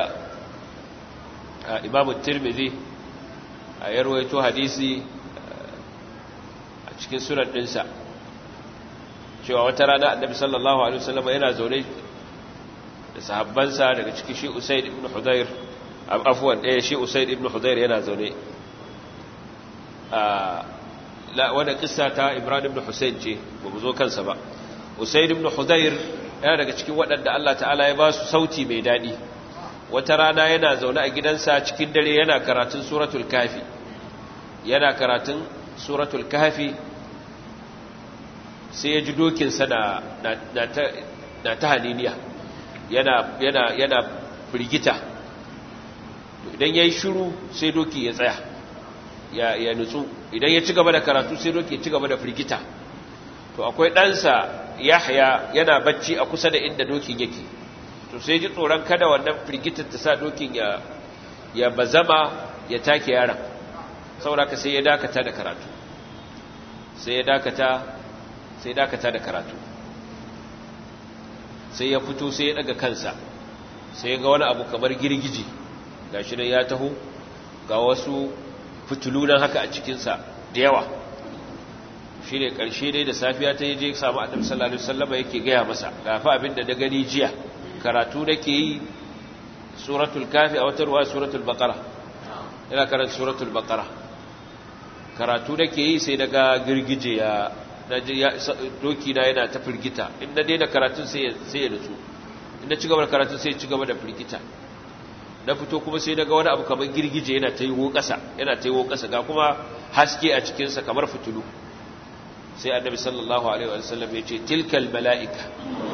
Imam Tirmidhi a yarwaito hadisi a cikin sunan dinsa cewa wata rana Annabi sallallahu alaihi wasallam yana zaune da sahabbansa daga cikin shi Usaid ibn Hudayr afwan ɗaya shi Usaid ibn Hudayr yana zaune la wanda kissa ta Ibrahim ibn Husayn ce ba mu zo kansa ba Usaid ibn Hudayr yana daga cikin waɗanda Allah ta'ala ya ba su sauti mai daɗi wata rana yana zaune a gidansa cikin dare yana karatun suratul kafi yana karatun suratul kafi sai ya ji dokinsa na, na, ta haniniya yana, yana, yana firgita idan ya yi shuru sai doki ya tsaya ya, ya nutsu idan ya ci gaba da karatu sai doki ya ci gaba da firgita to akwai ɗansa yahya yana bacci a kusa da inda dokin yake to sai ji tsoron kada wannan firgitar ta sa dokin ya ya bazama ya take yaron saboda ka sai ya dakata da karatu sai ya dakata sai dakata da karatu sai ya fito sai ya daga kansa sai ya ga wani abu kamar girgiji gashi nan ya taho ga wasu fitulunan haka a cikinsa da yawa shi ne ƙarshe dai da safiya ta yi je samu annabi sallallahu alaihi wasallam yake gaya masa gafa abin da da gani jiya karatu nake yi suratul kafi a wata ruwa suratul baqara ina karanta suratul baqara karatu nake yi sai daga girgije ya doki na yana ta firgita in na daina karatun sai ya nutsu in na ci gaba da karatun sai ya ci gaba da firgita na fito kuma sai daga wani abu kamar girgije yana ta yiwo ƙasa yana ta yiwo ƙasa ga kuma haske a cikinsa kamar fitulu sai annabi sallallahu alaihi wa sallam ya ce tilkal mala'ika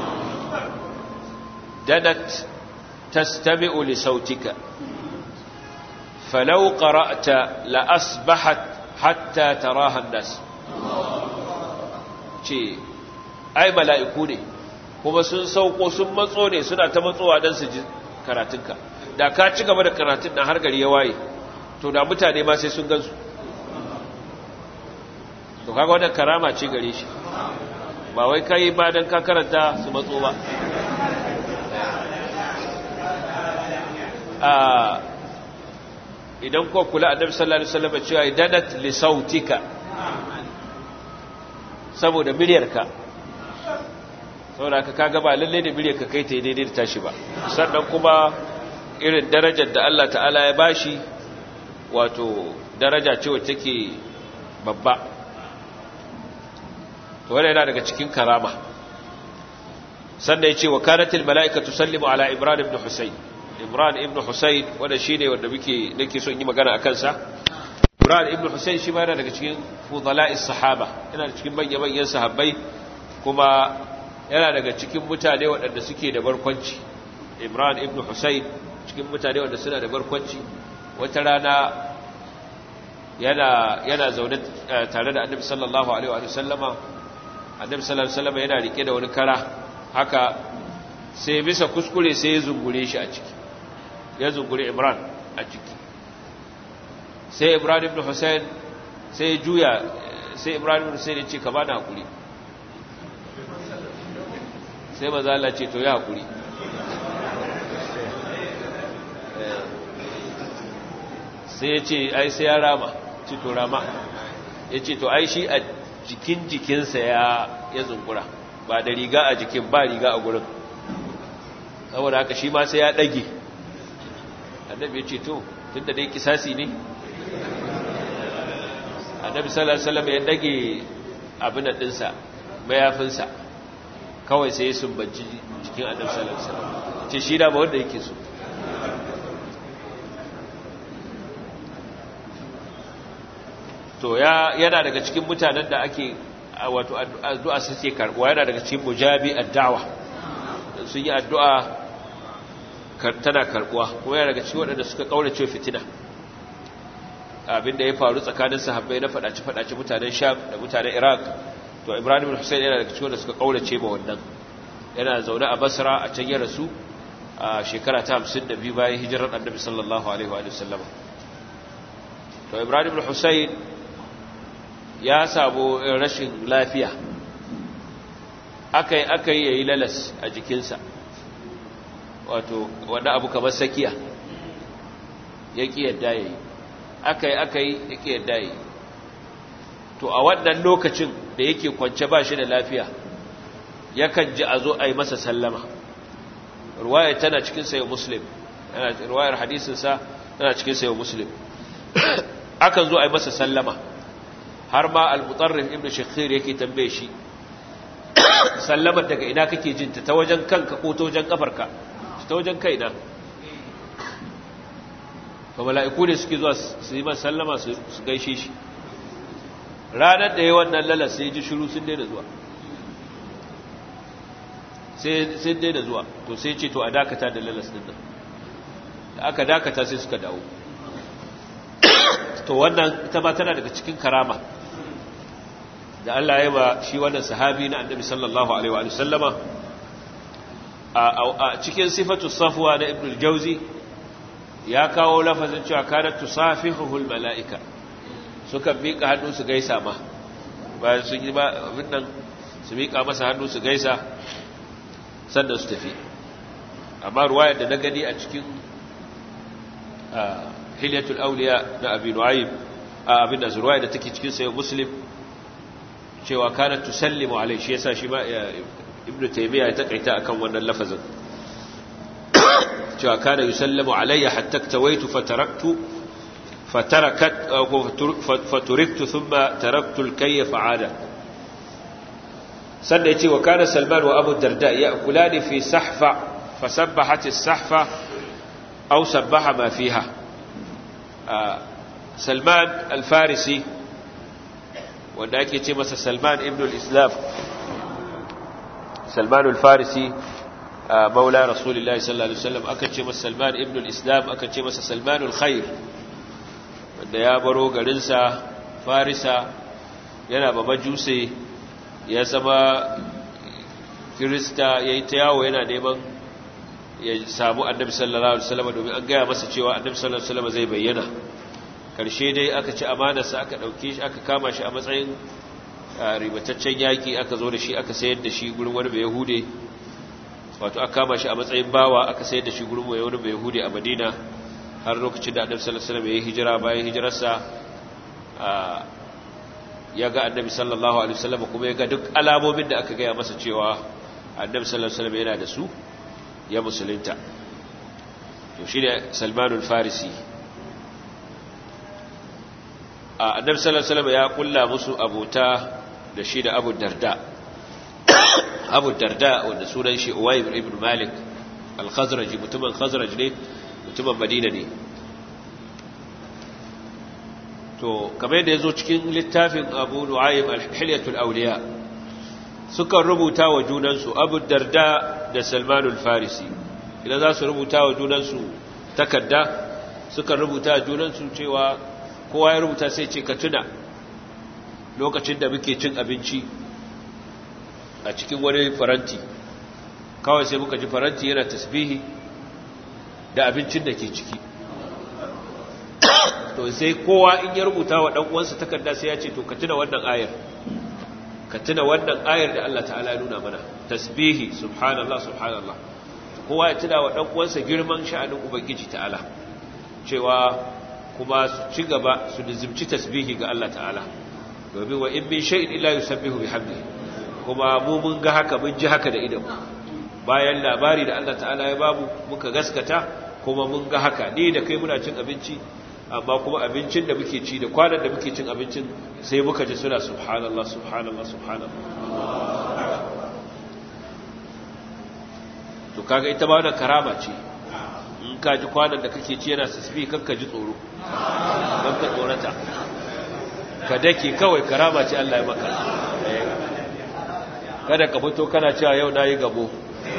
danat tastami'u li sautika falau qara'ta la asbahat hatta taraha an-nas ce ai mala'iku ne kuma sun sauko sun matso ne suna ta matsowa don su ji karatunka da ka ci gaba da karatun na har gari ya waye to da mutane ma sai sun gansu to kaga wannan karama ce gare shi ba wai kai ba dan ka karanta su matso ba a idan ko kula annabi sallallahu alaihi wasallam cewa idanat li sautika saboda miryarka saboda ka kaga ba lalle ne miryarka kai ta daidai da tashi ba sannan kuma irin darajar da Allah ta'ala ya bashi wato daraja ce wacce take babba to wannan yana daga cikin karama sannan yace wa kanatil malaikatu tusallimu ala imran ibn husayn imran ibn husayn wanda shine wanda muke nake so in yi magana akan sa imran ibn husayn shi ma yana daga cikin fudala'is sahaba yana daga cikin manyan manyan sahabbai kuma yana daga cikin mutane waɗanda suke da barkwanci imran ibn husayn cikin mutane wanda suna da barkwanci wata rana yana yana zaune tare da annabi sallallahu alaihi wa sallama annabi sallallahu alaihi wa sallama yana rike da wani kara haka sai bisa kuskure sai ya zungure shi a ciki ya zungure imran a ciki sai imran ibn husayn sai ya juya sai imran ibn husayn ya ce ka bani hakuri sai maza Allah ce to ya hakuri sai ya ce ai sai ya rama ci to rama ya ce to ai shi a jikin jikinsa ya ya zungura ba da riga a jikin ba riga a gurin saboda haka shi ma sai ya ɗage annabi ya ce to tun da dai kisasi ne annabi sallallahu alaihi wasallam ya ɗage abin da ɗinsa mayafinsa kawai sai ya sumbanci jikin annabi sallallahu alaihi wasallam ce shi da ba wanda yake so to ya yana daga cikin mutanen da ake wato addu'a suke karbuwa yana daga cikin mujabi addawa sun yi addu'a tana karbuwa kuma yana daga cikin waɗanda suka kaurace fitina abinda ya faru tsakanin sahabbai na fadaci fadaci mutanen sham da mutanen iraq to ibrahim hussein yana daga cikin wanda suka kaurace ba wannan yana zaune a basra a can ya rasu a shekara ta 52 bayan hijirar annabi sallallahu alaihi wa sallam to ibrahim hussein ya samu rashin lafiya akai akai yayi lalas a jikinsa wato wanda abu kamar sakiya yaki yadda yayi akai akai yaki yadda yayi to a wannan lokacin da yake kwance ba shi da lafiya yakan ji a zo a yi masa sallama ruwayar tana cikin sayo muslim ruwayar hadisinsa tana cikin sayo muslim akan zo a yi masa sallama har ma al-mutarrif ibn shakhir yake tambaye shi sallamar daga ina kake jin ta wajen kanka ko ta wajen kafarka ta wajen kaina to mala'iku ne suke zuwa su yi masa sallama su gaishe shi ranar da ya wannan lalas sai ji shiru sun daina zuwa sai daina zuwa to sai ce to a dakata da lalas din nan da aka dakata sai suka dawo to wannan ita ma tana daga cikin karama da Allah ya ba shi wannan sahabi na annabi sallallahu alaihi wa sallama a cikin sifatu safwa na ibn al-jawzi ya kawo lafazin cewa kanat tusafihuhul mala'ika suka miƙa hannu su gaisa ma bayan sun yi abin nan su miƙa masa hannu su gaisa sannan su tafi amma ruwayar da na gani a cikin hilyatul auliya na abin nu'aym abin da ruwayar da take cikin sayo muslim cewa kanat tusallimu alai shi yasa shi ma ibn taymiya ya takaita akan wannan lafazin cewa kana yusallamu alayya hatta tawaitu fataraktu فتركت فتركت ثم تركت الكي فعاد سنة يتي وكان سلمان وأبو الدرداء يأكلان في سحفة فسبحت السحفة أو سبح ما فيها آه سلمان الفارسي وذاك يتي مسا سلمان ابن الإسلام سلمان الفارسي آه مولى رسول الله صلى الله عليه وسلم أكتش مسا سلمان ابن الإسلام أكتش مسا سلمان الخير wanda ya baro garinsa farisa yana ba majuse ya zama kirista ya yi ta yawo yana neman ya samu annabi sallallahu alaihi wasallam domin an gaya masa cewa annabi sallallahu alaihi wasallam zai bayyana karshe dai aka ci amanarsa aka dauke shi aka kama shi a matsayin ribataccen yaki aka zo da shi aka sayar da shi gurin wani bai yahude wato aka kama shi a matsayin bawa aka sayar da shi gurin wani bai yahude a madina har lokacin da annabi sallallahu alaihi wasallam ya yi hijira bayan hijirarsa ya ga annabi sallallahu alaihi wasallam kuma ya ga duk alamomin da aka gaya masa cewa annabi sallallahu alaihi wasallam yana da su ya musulunta to shi ne salmanul farisi annabi sallallahu alaihi wasallam ya kulla musu abota da shi da abu darda abu darda wanda sunan shi uwaybir ibn malik al-khazraji mutumin khazraj ne mutumin madina ne to kamar yadda ya zo cikin littafin abu nu'ayyim al-hilyatul awliya sukan rubuta wa junansu abu darda da salmanul farisi idan za su rubuta wa junansu takarda sukan rubuta wa junansu cewa kowa ya rubuta sai ce ka tuna lokacin da muke cin abinci a cikin wani faranti kawai sai muka ji faranti yana tasbihi da abincin da ke ciki to sai kowa in ya rubuta wa uwansa takarda sai ya ce to ka tuna wannan ayar ka tuna wannan ayar da Allah ta'ala ya nuna mana tasbihi subhanallah subhanallah kowa ya tuna wa uwansa girman sha'anin ubangiji ta'ala cewa kuma su ci gaba su nizimci tasbihi ga Allah ta'ala domin wa in min shay'in illa yusabbihu bihamdihi kuma mu mun ga haka mun ji haka da idan bayan labari da Allah ta'ala ya babu muka gaskata kuma mun ga haka ni da kai muna cin abinci amma kuma abincin da muke ci da kwanan da muke cin abincin sai muka ji suna subhanallah subhanallah subhanallah to kaga ita ba wannan karama ce in ka ji kwanan da kake ci yana tasbih kan ka ji tsoro kan ka tsorata ka dake kawai karama ce Allah ya maka kada ka fito kana cewa yau nayi gabo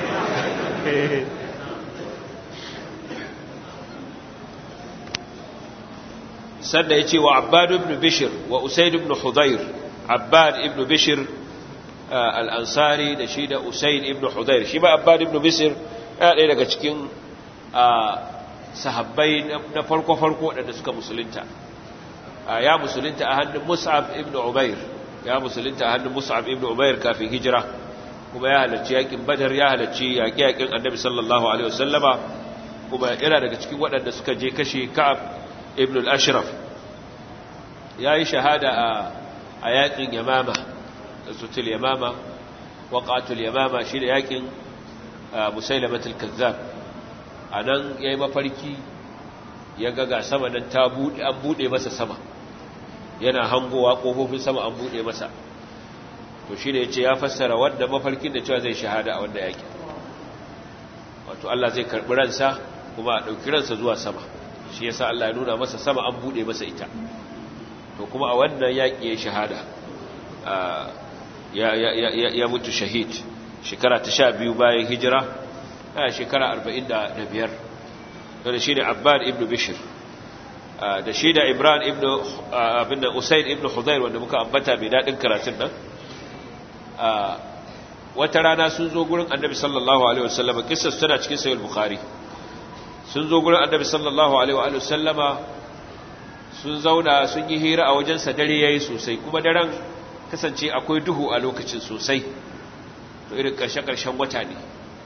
sannan ya ce wa abbad ibn bishir wa usaid ibn hudayr abbad ibn bishir al'ansari da shi da usaid ibn hudayr shi ba abbad ibn bishir ya ɗaya daga cikin sahabbai na farko-farko waɗanda suka musulunta ya musulunta a hannun mus'ab ibn umair ya musulunta a hannun mus'ab ibn umair kafin hijira kuma ya halarci yakin badar ya halarci yaƙi-yaƙin annabi sallallahu alaihi wasallama kuma yana daga cikin waɗanda suka je kashe ka'ab ibn al-ashraf ya yi shahada a yaƙin yamama da sutul yamama waƙatul yamama shi da yaƙin musailamatul kazzab a nan ya yi mafarki ya gaga sama nan ta buɗe an buɗe masa sama yana hangowa ƙofofin sama an buɗe masa to shi ne ya ce ya fassara wanda mafarkin da cewa zai shahada a wanda yaƙi wato Allah zai karɓi ransa kuma a ɗauki ransa zuwa sama shi yasa Allah ya nuna masa sama an buɗe masa ita to kuma a wannan yaƙi ya shahada ya mutu shahid shekara ta sha biyu bayan hijira a shekara arba'in da biyar da shi ne abbad ibn bishir da shi da imran ibn abin da usaid ibn hudair wanda muka ambata mai daɗin karatun nan wata rana sun zo gurin annabi sallallahu alaihi wasallama kissar tana cikin sayar bukhari sun zo gurin annabi sallallahu alaihi wasallama sun zauna sun yi hira a wajensa dare yayi sosai kuma daren kasance akwai duhu a lokacin sosai to irin ƙarshe-ƙarshen wata ne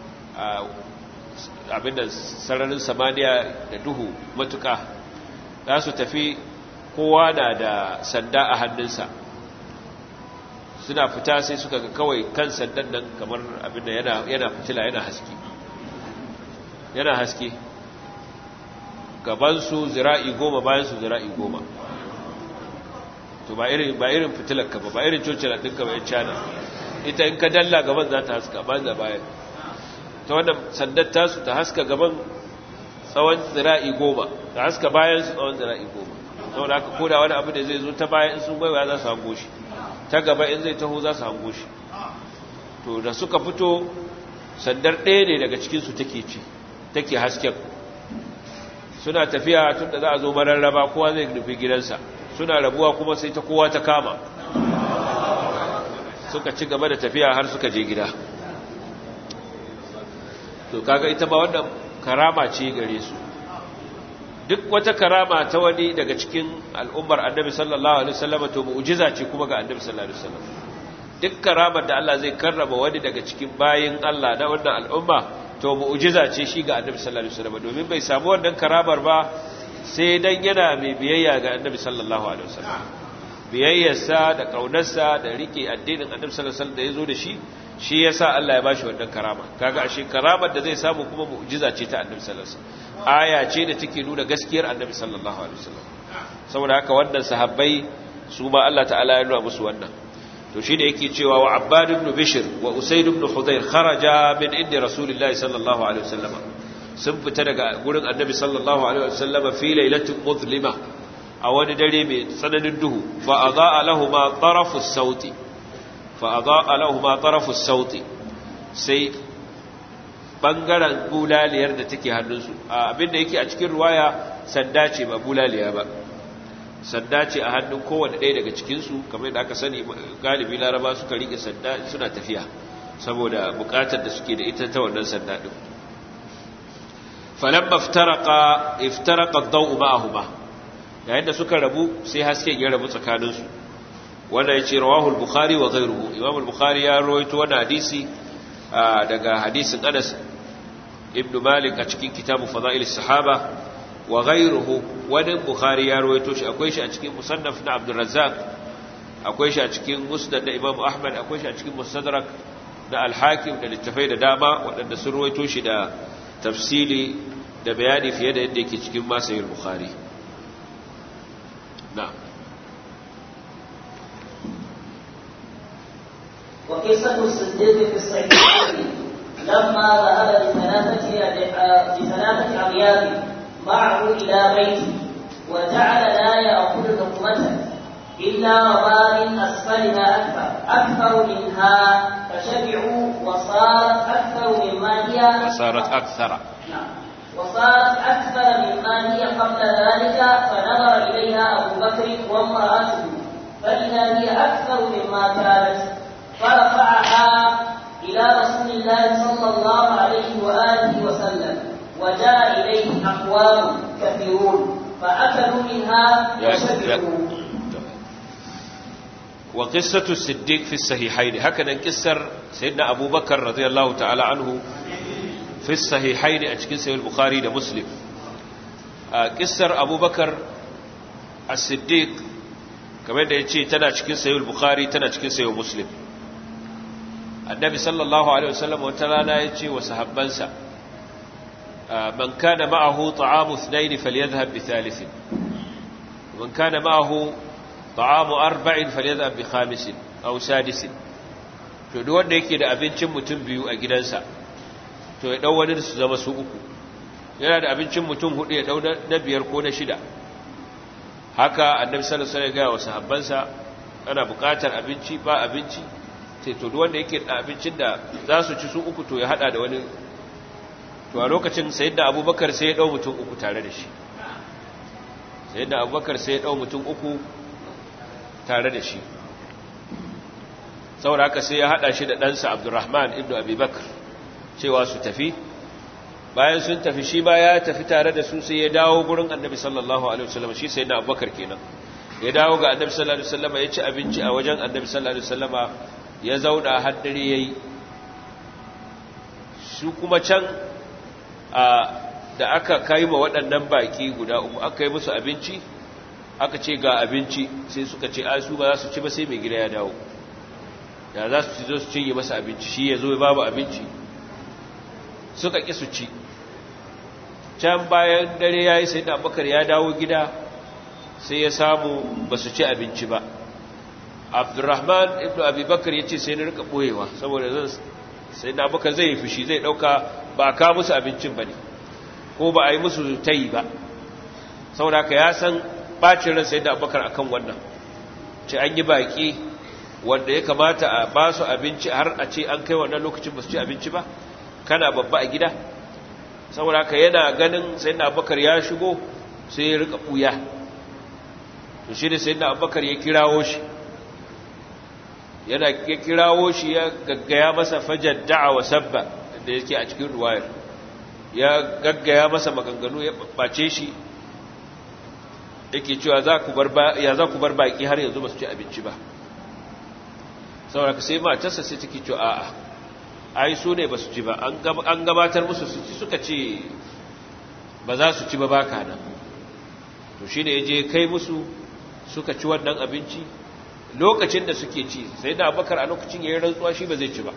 abinda sararin samaniya da duhu matuka za su tafi kowa na da sanda a hannunsa suna fita sai suka ga kawai kan sandan nan kamar abinda yana fitila yana haske yana haske gabansu zira'i goma bayansu zira'i goma to ba irin ba irin fitilarka ba ba irin cocilar ɗinka ba ya cana ita in ka dalla gaban za ta haska ba da bayan ta wannan sandar tasu ta haska gaban tsawon zira'i goma ta haska bayan su tsawon zira'i goma saboda haka koda wani abu da zai zo ta bayan sun gwaiwa za su hango shi ta gaba in zai taho za su hango shi to da suka fito sandar ɗaya ne daga cikinsu take ci take hasken suna tafiya tun da za a zo mararraba kowa zai nufi gidansa suna rabuwa kuma sai ta kowa ta kama suka ci gaba da tafiya har suka je gida to kaga ita ba wannan karama ce gare su duk wata karama ta wani daga cikin al'ummar annabi sallallahu alaihi wasallam to mu'jiza ce kuma ga annabi sallallahu alaihi wasallam duk karamar da Allah zai karrama wani daga cikin bayin Allah na wannan al'umma to mu'jiza ce shi ga annabi sallallahu alaihi wasallam domin bai samu wannan karamar ba sai dan yana mai biyayya ga annabi sallallahu alaihi wasallam biyayyarsa da kaunarsa da rike addinin annabi sallallahu alaihi wasallam da yazo da shi shi yasa Allah ya bashi wannan karama kaga ashe karamar da zai samu kuma mu'jiza ce ta annabi sallallahu alaihi wasallam aya ce da take nuna gaskiyar annabi sallallahu alaihi wasallam saboda haka wannan sahabbai su ma Allah ta'ala ya nuna musu wannan to shi da yake cewa wa abbad ibn bishr wa usayd ibn hudayr kharaja min inda rasulillahi sallallahu alaihi wasallam sun fita daga gurin annabi sallallahu alaihi wasallam fi lailatin muzlima a wani dare mai tsananin duhu fa adaa lahumu tarafu sauti fa adaa lahumu tarafu sauti sai bangaren bulaliyar da take hannunsu abinda yake a cikin ruwaya sanda ce ba bulaliya ba sanda ce a hannun kowane ɗaya daga cikinsu kamar yadda aka sani galibi laraba suka riƙe sanda suna tafiya saboda buƙatar da suke da ita ta wannan sanda ɗin falon iftaraka iftaraka dau ma'ahuma yayin da suka rabu sai hasken ya rabu tsakaninsu wanda ya ce rawahul bukhari wa ghairuhu imam bukhari ya rawaito wannan hadisi daga hadisin anas ibn malik a cikin kitabu fada'il sahaba wa ghayruhu wani bukhari ya rawaito shi akwai shi a cikin musannaf na abdul razzaq akwai shi a cikin musnad da imam ahmad akwai shi a cikin mustadrak da al-hakim da littafai da dama waɗanda sun rawaito shi da tafsili da bayani fiye da yadda yake cikin masayil bukhari na'am وقصة الصديق في الصحيحين لما ذهب بثلاثة بثلاثة أبيات معه إلى بيته وجعل لا يأكل لقمة إلا ربا من أسفلها أكثر أكثر منها فشبعوا وصارت أكثر مما هي وصارت أكثر نعم وصارت أكثر مما هي قبل ذلك فنظر إليها أبو بكر وامرأته فإذا هي أكثر مما كانت فرفعها إلى رسول الله صلى الله عليه وآله وسلم وجاء إليه أقوام كثيرون فأكلوا منها وشبعوا وقصة الصديق في الصحيحين هكذا انكسر سيدنا أبو بكر رضي الله تعالى عنه في الصحيحين أشكين سيد البخاري ومسلم قصر أبو بكر الصديق كما يقول تنا أشكين سيد البخاري تنا أشكين سيد مسلم annabi sallallahu alaihi wasallam wata rana ya ce wa sahabbansa man kana ma'ahu ta'amu ithnain falyadhhab bi thalithin man kana ma'ahu ta'amu arba'in falyadhhab bi khamisin aw sadisin to duk wanda yake da abincin mutum biyu a gidansa to ya dau wani su zama su uku yana da abincin mutum hudu ya dau na biyar ko na shida haka annabi sallallahu alaihi wasallam ya ga wa sahabbansa ana buƙatar abinci ba abinci sai to wanda yake da abincin da za su ci su uku to ya hada da wani to a lokacin sayyidina abubakar sai ya dau mutum uku tare da shi sayyidina abubakar sai ya dau mutum uku tare da shi saboda haka sai ya hada shi da ɗansa abdurrahman ibnu abubakar cewa su tafi bayan sun tafi shi ba ya tafi tare da su sai ya dawo gurin annabi sallallahu alaihi wasallam shi sayyidina abubakar kenan ya dawo ga annabi sallallahu alaihi wasallam ya ci abinci a wajen annabi sallallahu alaihi wasallama ya zauna haddare ya yi su kuma can da aka kai ma waɗannan baƙi guda uku aka yi musu abinci aka ce ga abinci sai suka ce a su ba za su ci ba sai mai gida ya dawo ya za su ci zo su cinye masa abinci shi ya zo ya babu abinci suka ƙi su ci can bayan dare ya yi sai da abubakar ya dawo gida sai ya samu ba su ci abinci ba abdurrahman ibn abubakar ya ce sai na rika ɓoyewa saboda zan sai da abubakar zai yi fushi zai ɗauka ba a kawo musu abincin ba ne ko ba a yi musu ta yi ba saboda ka ya san ɓacin ran sai da abubakar akan wannan ce an yi baƙi wanda ya kamata a ba su abinci har a ce an kai wannan lokacin ba su ci abinci ba kana babba a gida saboda ka yana ganin sai na abubakar ya shigo sai ya rika ɓuya to shi ne sai na abubakar ya kirawo shi yana ya kirawo shi ya gaggaya masa fajar da'a wa sabba da yake a cikin ruwayar ya gaggaya masa maganganu ya ɓace shi yake cewa ya za ku bar baƙi har yanzu ba su ci abinci ba saboda sai matarsa sai take cewa a'a ai su ne ba su ci ba an gabatar musu su ci suka ce ba za su ci ba baka nan to shi ne ya je kai musu suka ci wannan abinci lokacin da suke ci sai da abakar a lokacin ya yi rantsuwa shi ba zai ci ba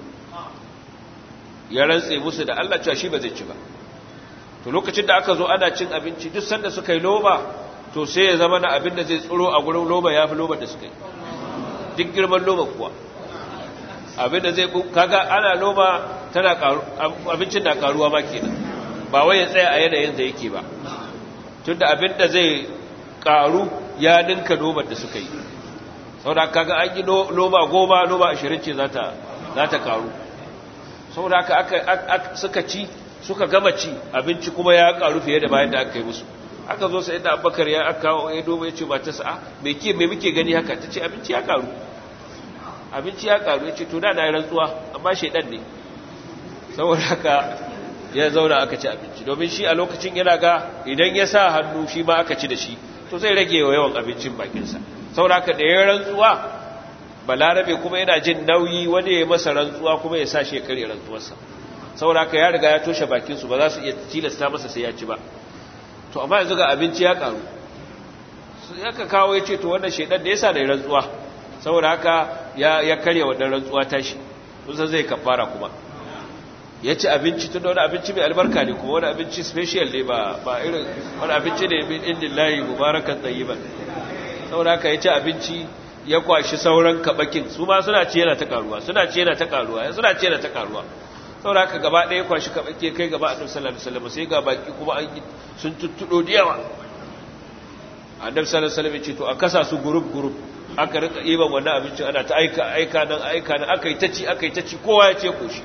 ya rantse musu da Allah cewa shi ba zai ci ba to lokacin da aka zo ana cin abinci duk sanda suka yi loba to sai ya zama na abin da zai tsoro a gurin loba ya fi loba da suka yi duk girman loba kuwa abin da zai kaga ana loba tana karu abincin na karuwa ma kenan ba wai ya tsaya a yanayin da yake ba tunda abin da zai karu ya ninka lobar da suka yi saboda kaga an yi loba goma loba ashirin ce za ta karu saboda aka suka ci suka gama ci abinci kuma ya karu fiye da bayan da aka yi musu aka zo sai da abubakar ya aka ya doba ya ce ba ta sa'a mai ke mai muke gani haka ta ce abinci ya karu abinci ya karu ya ce to da na yi rantsuwa amma shaidan ne saboda haka ya zauna aka ci abinci domin shi a lokacin yana ga idan ya sa hannu shi ma aka ci da shi to zai rage wa yawan abincin bakinsa saboda haka da ya rantsuwa balarabe kuma yana jin nauyi wani ya masa rantsuwa kuma ya sa shi ya karya rantsuwarsa saboda haka ya riga ya toshe bakinsu ba za su iya tilasta masa sai ya ci ba to amma yanzu ga abinci ya karu ya ka kawo ya ce to wannan shaidan da ya sa da ya rantsuwa saboda haka ya karya wannan rantsuwa tashi kusan zai kafara kuma ya ci abinci tun da wani abinci mai albarka ne kuma wani abinci special ne ba ba irin wani abinci ne min indin layi mubarakan tsayiban saboda haka ya ci abinci ya kwashi sauran kabakin su ma suna ce yana ta karuwa suna ce yana ta karuwa suna ce yana ta karuwa saboda haka gaba ɗaya kwashi kabake kai gaba annabi sallallahu alaihi wasallam sai ga baki kuma an sun tuttudo da yawa annabi sallallahu alaihi wasallam ya ce to a kasa su group group aka rika iban wannan abinci ana ta aika aika nan aika nan aka yi ta ci aka yi ta ci kowa ya ce koshi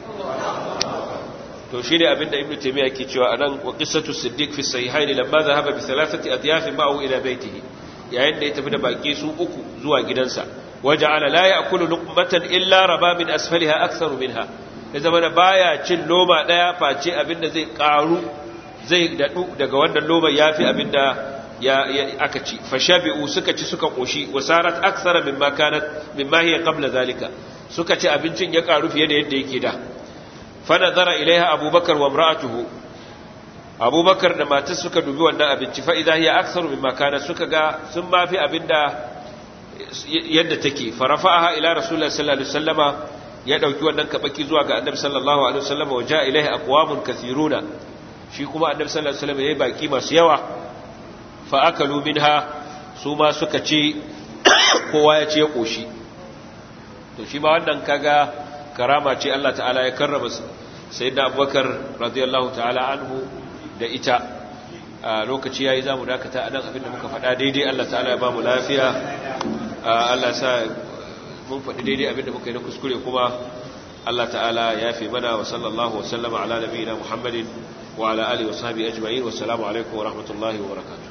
to shi ne abinda ibnu taymiya ke cewa anan wa qissatu siddiq fi sahihain lamma dhahaba bi thalathati adyaf ma'ahu ila baytihi yayin da ya tafi da baki su uku zuwa gidansa waja'ala la ya'kulu luqmatan illa raba min asfaliha aktharu minha ya zama da baya cin loma daya face abinda zai karu zai dadu daga wannan loma yafi abinda ya aka ci fashabi'u suka ci suka koshi wasarat akthara mimma kanat mimma hiya qabla zalika suka ci abincin ya karu fiye da yadda yake da fa nazara ilaiha abubakar wa imra'atuhu abubakar da matar suka dubi wannan abinci fa idha hiya aktharu mimma kanat suka ga sun ma fi abinda yadda take farafa'aha ila rasulullahi sallallahu alaihi wasallama ya dauki wannan kabaki zuwa ga annabi sallallahu alaihi wasallama wa ja'a ilaihi aqwamun kathiruna shi kuma annabi sallallahu alaihi wasallama yayi baki masu yawa fa akalu minha su ma suka ce kowa ya ce ya koshi to shi ma wannan kaga karama ce Allah ta'ala ya karrama sayyidina Abubakar radiyallahu ta'ala anhu da ita a lokaci yayi zamu dakata anan abinda muka faɗa daidai Allah ta'ala ya ba mu lafiya Allah sa mun faɗi daidai abinda muka yi na kuskure kuma Allah ta'ala ya fi mana wa sallallahu wa sallama ala nabiyina Muhammadin wa ala alihi wa sahbihi ajma'in wa assalamu alaikum wa rahmatullahi wa barakatuh